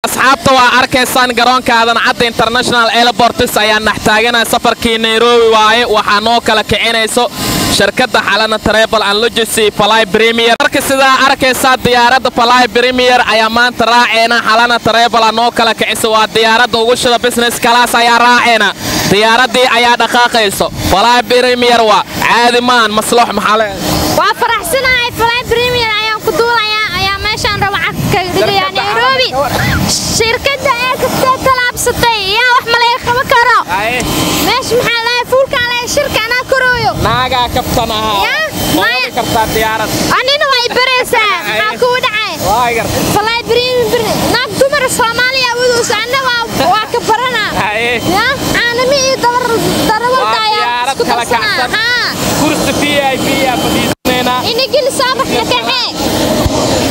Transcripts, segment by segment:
asxaabta waa arkaysaan garoonka aadan cadda international airports ayaa naxtaaganaya safarkii nairobi waaye waxaa noo kala kicinayso shirkadda xalana travel and logistic fly premier marka sidaa arkaysaa diyaaradda fly premier ayaa maanta raaceena xalana travel aa noo kala kicisa waa diyaaradda ugu shida business class ayaa raaceena diyaaraddii ayaa dhaqaaqayso fly premier waa caadi maan maslax maxaa le waa faraxsanahay fly premier ayaan ku duulayaa ayaa meeshaan raba cagka dhigayaa nairobi shirkadda ee kastee talaabsatay yaa wax ma laga qaban karo meesha maxaa lahay fuulkaa lahay shirka anaa korooyo naagaa kabtan ahaa Yaa, ma maya. wadi kartaa diyaarad anina way baraysaa maxaa kugu dhacay waa garta fly premier naag dumar soomaaliya awoodus anna waa waa ka baranaa Haye. yaa caanami iyo dabar darawalda Waa ayaa diyaarad isku kala darsanaa kacsan. haa kursi v i p aa fadhiisanaynaa inagili saabax la kaxee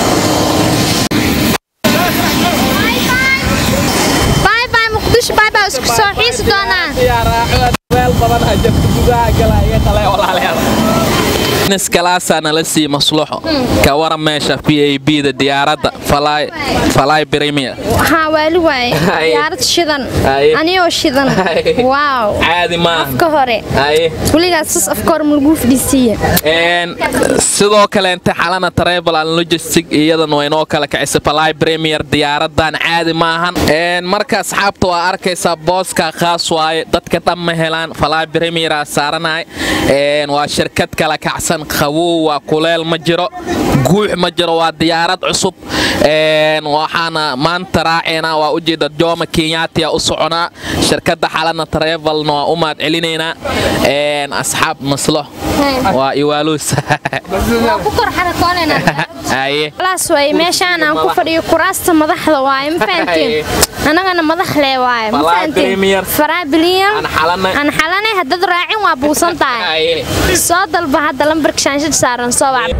باي باي مقدش باي باي اسku soo xiisi doonaa meel badan ha jirto gudaha galaya kale walaalayaal niskalaasa nala sii masluxo ka waran meesha v a b da diyaaradda fly fly premier haa waali waaye Haye. diyaarad shidan Haye. aniyoo shidan Haye. waaw caadi maaha afka hore haye weligaas sas afka hore malaguu fadhiisiiye Een, sidoo kaleente xalana travel and logistic iyadan way noo kala kicisay fly premier diyaaradan caadi maahan Een, marka asxaabta waa arkaysaa booska khaas waaye dadka dhan ma helaan fly premier aa saaranay Een, waa shirkad kala kacsan qabow waa kuleel ma jiro guux ma jiro waa diyaarad cusub Een, waxaana maanta raaceena waa ujeeda jooma kenyatia u soconaa shirkadda xalana travelna waa u mahad celinaynaa Een, asxaab maslo waa iwaaluus waa ku kor xarakoonayna haye laas waaye meeshaan aan ku fadhiyo kuraasta madaxda waaye ma fahantiin annagana madax lee waaye ma Falaa fahantiin Premier. faraa biliyan Aan xalanay. aan xalanay haddaad raacin waa buusan tahay haye soo dalba hadda lambarka shaanshad saaran soo wac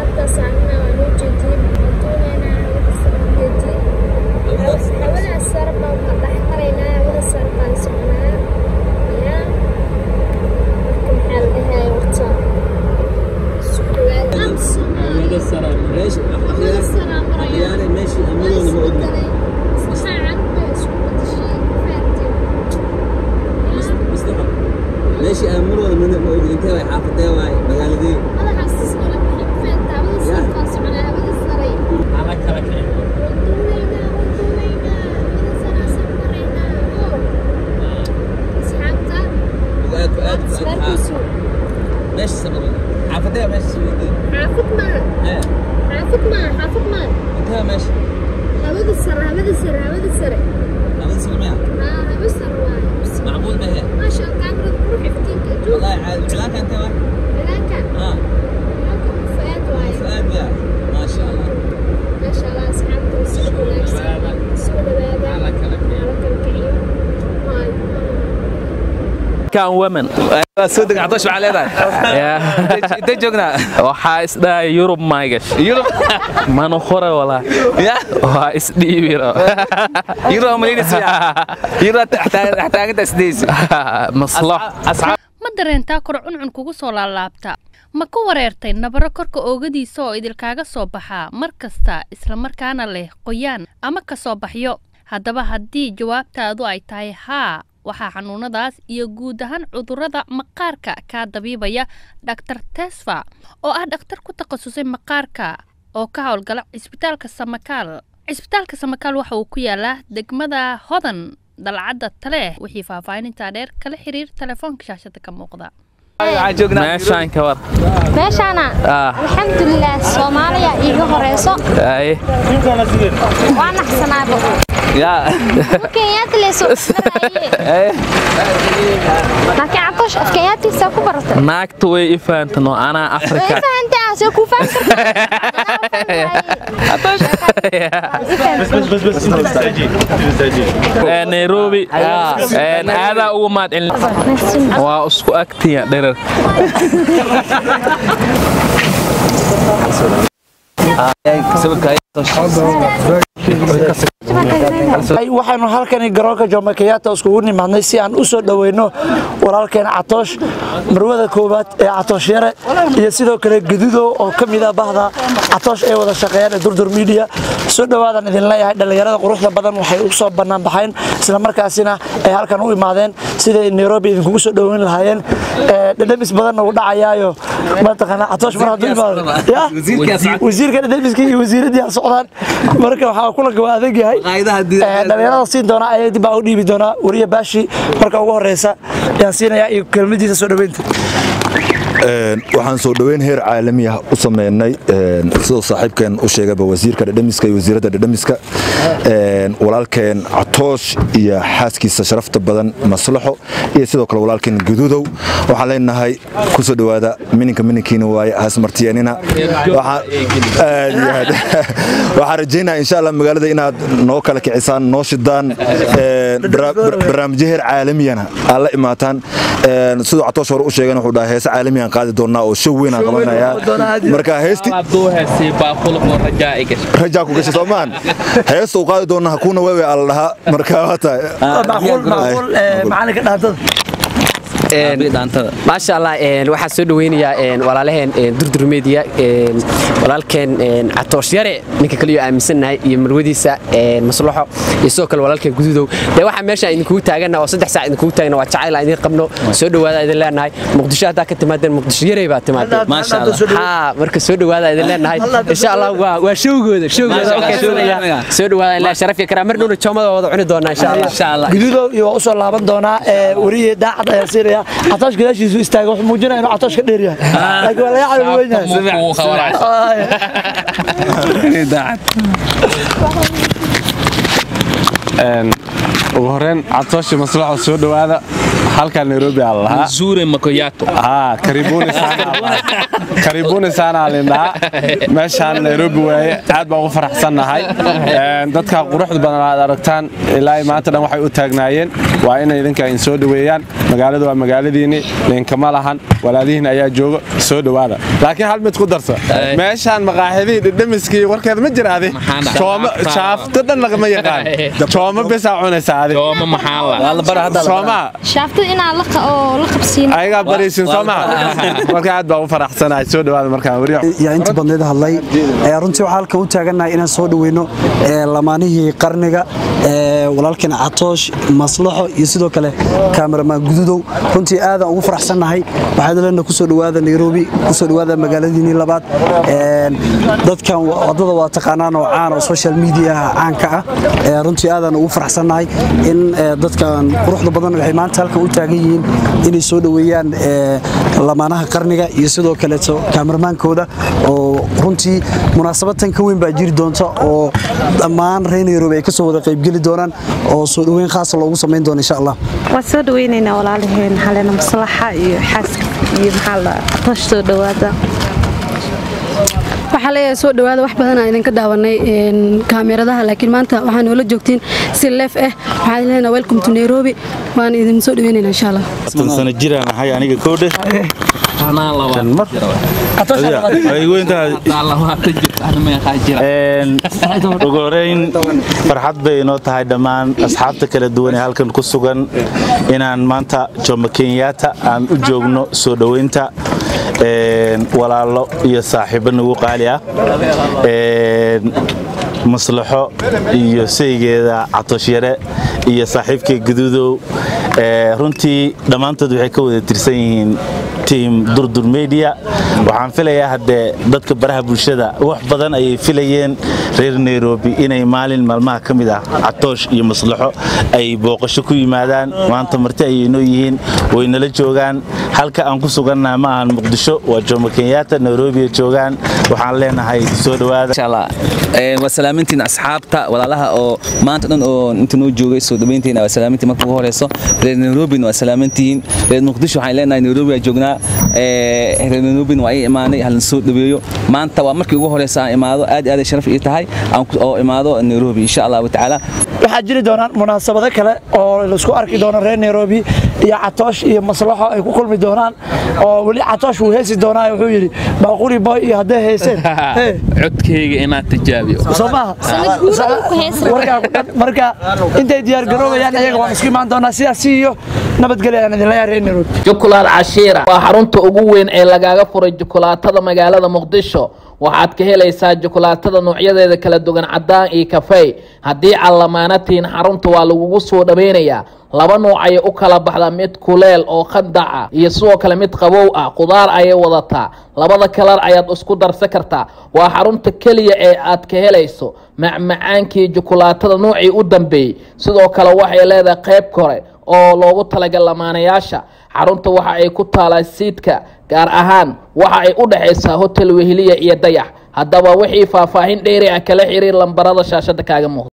ماشي امروا من موجود انت واي حافظه واي مغالدين وقعد وقعد ماشي سمر حافظه ماشي سويدين حافظ ما ايه حافظ ما حافظ ما انت ماشي هبد السر هبد السر هبد السر هذا سلمية ها هبد السر واي معمول به ما شاء الله كاميرا تروح يفتيك والله عاد علاك انت واي هناك اه هناك فؤاد واي فؤاد بقى ما شاء الله ما شاء الله أصحابته السوق وناكسة السوق دبابة على كلام على كلكعية هاي kan women soo deg cadoosh waxaa leedahay intee joognaa waxaa isdhahay yurub maygash yurub mana hore walaa ya waa isdhiibiro yurub malaynaysa yurub taaganta sideesi maslax asxaab ma dareentaa kor cuncun kugu soo laalaabta ma ku wareertay nabaro korka oogadiisa oo idilkaaga soo baxaa mar kasta islamarkaana leh qoyaan ama ka soo baxyo haddaba haddii jawaabtaadu ay tahay haa waxaa xanuunadaas iyo guud ahaan cudurrada maqaarka kaa dabiibaya dhaktar tesfa oo ah dhakhtar ku takhasusay maqaarka oo ka howlgala cisbitaalka samakaal cisbitaalka samakaal waxa uu ku yaalaa degmada hodan dalcadda tale wixii faahfaahinintaa dheer kala xiriir telefoonka shaashada ka muuqda waxaan joognaa meeshaan ka war meeshaana Ah. alxamdulilah soomaaliya iiga horeyso haye waa naxsanaabo ya kenyaati leeso laakiin cadoosh af kenyaatiisa ku baratay naagta way i fahantan oo anaa way afrika fahantaa see kuu Ee, nairobi Een, aadaa ugu mahad celin waa isku agtiya dherer waxaanu halkani garoonka jomo kenyatta iskugu nimaadnay si aan u soo dhoweyno walaalkeen catoosh marwada koowaad ee catoosh yare iyo sidoo kale gadudo oo ka mid ah bahda catoosh ay wada shaqeeyaan ee durdur media soo dhawaadan idin leeyahay dhallinyarada quruxda badan waxay u soo bannaan baxeen isla markaasina ay halkan u imaadeen siday nairobi idinkugu soo dhoweyn lahaayeen dhadhamis badanna uu dhacayaayo mataqaana catoosh mar hadduu imaado ya wasiirka dhadhamiska iyo wasiiradii socdaan marka waxaa kulanka waa adag yahay dhallinyarada siin doonaa ayay dib baa u dhiibi doonaa wariya baashi marka ugu horeysa ayaan siinayaa iyo kelmadiisa soo dhoweynta waxaan soo dhoweyn heer caalami ah u sameynay sidoo saaxiibkeen u sheegaba wasiirka dhadhamiska iyo wasiiradda dhadhamiska walaalkeen catoosh iyo xaaskiisa sharafta badan maslaxo iyo sidoo kale walaalkeen gududow waxaan leenahay ku soo dhowaada mininka mininkiina waaye hasmartiyeenina waxaan rajaynaa insha allah magaalada inaad noo kala kicisaan noo shidaan barnaamijyo heer caalamiyana aad la imaataan siduu catoosh hore u sheegeen wuxuu dhahay heese caalamiyan qaadi doonaa oo show weyn aan qabanayaa marka heesti rajaa ku gashay soomaan heesta uu qaadi doonaa hakuuna wewe ala dhahaa marka waa tahay macalinka dhaantada maasha allah waxaan soo dhaweynayaa walaalaheen durdur media walaalkeen catoosh yare ninka kaliyo aaminsannahay iyo marwadiisa maslaxo iyo sidoo kale walaalkeen gududow dee waxaa meesha idinkugu taagana oo saddex saac idinkugu taagna waa jacayl aan idin qabno soo dhowaada idin leenahay muqdisho haddaa ka timaadeen muqdisho yarey baa timaadeen marka soo dhowaada idin leenahay insha allah waa showgooda showgooda soo dhowaada ilaa sharaf iyo karaa mar dhowna joomada wada cuni doonaa insha allah gududow iyo waa u soo laaban doonaa wariye daacad ayaan siinaya catoosh gadaashiisu istaaga wuxuu muujinaya inuu catoosh ka dheer yahay laakiin waa laga calabi weyn ugu horeen catooshi maslaxo soo dhowaada halkaa nairobi aa lahaa zure makoyato karibuni saanaa lindhaa meeshaan nairobi waaye aad baan ugu faraxsannahay dadka quruxda badan aad aragtaan ilaa maanta dhan waxay u taagnaayeen waa inay idinka in soo dhoweeyaan magaalada waa magaaladiinni linkama lahan walaalihiin ayaa jooga soo dhowaada laakiin hal mid ku darsa meeshaan maqaaxidihii dhidhamiskii warkeeda ma jiraade shaafto dhan lagama yaqaan jooma besaa cunaysa adi soomaa shaaftada inaan la qabsiin ayagaa baraysin soomaa marka aad baan u faraxsanahay soo dhowaada markaan wariya yaa inta badneed hadlay runtii waxaa halkan u taagannahay inaan soo dhoweyno lamaanihii qarniga walaalkeen catoosh maslaxo iyo sidoo kale kaameramaan gududow runtii aadaan ugu faraxsannahay waxaad leena kusoo dhowaada nairobi kusoo dhowaada magaaladiinii labaad dadkan wadada waa taqaanaan oo caan oo social mediaha caanka ah runtii aadaan ugu faraxsannahay in dadkan quruxda badan waxay maanta halkan u taagan yihiin inay soo dhoweeyaan lamaanaha qarniga iyo sidoo kaleeto kaamermaankooda oo runtii munaasabad tan ka weyn baa jiri doonta oo dhammaan reer nairobi ay kasoo wada qaybgeli doonaan oo soo dhoweyn khaasa loogu samayn doono insha allah waan soo dhaweynaynaa walaalaheen xalena maslaxa iyo xaaska iyo maxaa la atoosh soo dhowaada waxaa leeyahay soo dhowaada wax badanaa idinka daawanay kaamiradaha laakiin maanta waxaa noola joogtiin si leef ah waxaan leenahay welcome to nairobi waan idin soo dhaweynayna insha allah sana jiraan ahay aniga koodhe ugu horeyn farxad bay inoo tahay dhammaan asxaabta kala duwan ee halkan ku sugan inaan maanta jomo kenyaata aan u joogno soo dhoweynta walaalo iyo saaxiibo nagu qaali ah maslaxo iyo saygeeda catoshyare iyo saaxiibkay guduudow runtii dhammaantood waxay ka wada tirsan yihiin tiam durdur media waxaan filayaa haddee dadka baraha bulshada wax badan ayay filayeen reer nairobi inay maalin maalmaha ka mid ah catoosh iyo maslaxo ay booqasho ku yimaadaan maanta marti ayay noo yihiin way nala joogaan halka aan ku sugannaha ma ahan muqdisho waa jomo kenyaata nairobi joogaan waxaan leenahay soo dhowaada waa salaamintiin asxaabta walaalaha oo maanta dhan oo inta noo joogay soo dhaweyntiin waa salaamintiin marka ugu horeyso reer nairobina waa salaamintihiin reer muqdisho waxaan leenahay nairobi waa joognaa reer nairobina waa ii imaanay halna soo dhaweeyo maanta waa markii ugu horeysa aan imaado aad aad sharaf ii tahay oo imaado nairobi insha allahu tacaala waxaa jiri doonaan munaasabado kale oo laisku arki doono reer nairobi iyo catoosh iyo maslaxo ay ku kulmi doonaan oo weli catoosh wuu heesi doonaa wuxuu yidhi baaquri boy iyo hadday heeseen codkayga inaad tijaabiyo soo maaha warkaa ku dhan marka intay diyaar garoobayaan iyaga waan isku imaan doonaa sidaas iyo nabadgelya aan idinla yaareen nairobi jukulaad cashiira waa xarunta ugu weyn ee lagaaga furay jukulaatada magaalada muqdisho waxaad ka helaysaa jukulaatada noocyadeeda kala duwan caddaan iyo kafey haddii aad lamaanatiin xarunta waa lagugu soo dhaweynayaa laba nuuc ayay u kala baxdaa mid kuleel oo khandac ah iyo sidoo kale mid qabow ah qudaar ayay wadataa labada kalar ayaad isku darsan kartaa waa xarunta keliya ee aad ka helayso macmacaankii jukulaatada nuucii u dambeeyey sidoo kale waxay leedahay qayb kore oo loogu talagal lamaanayaasha xarunta waxa ay ku taalaa siidka gaar ahaan waxa ay u dhexaysaa hotel weheliya iyo dayax haddaba wixii faahfaahin dheeri ah kala xiriir lambarada shaashada kaaga muuqda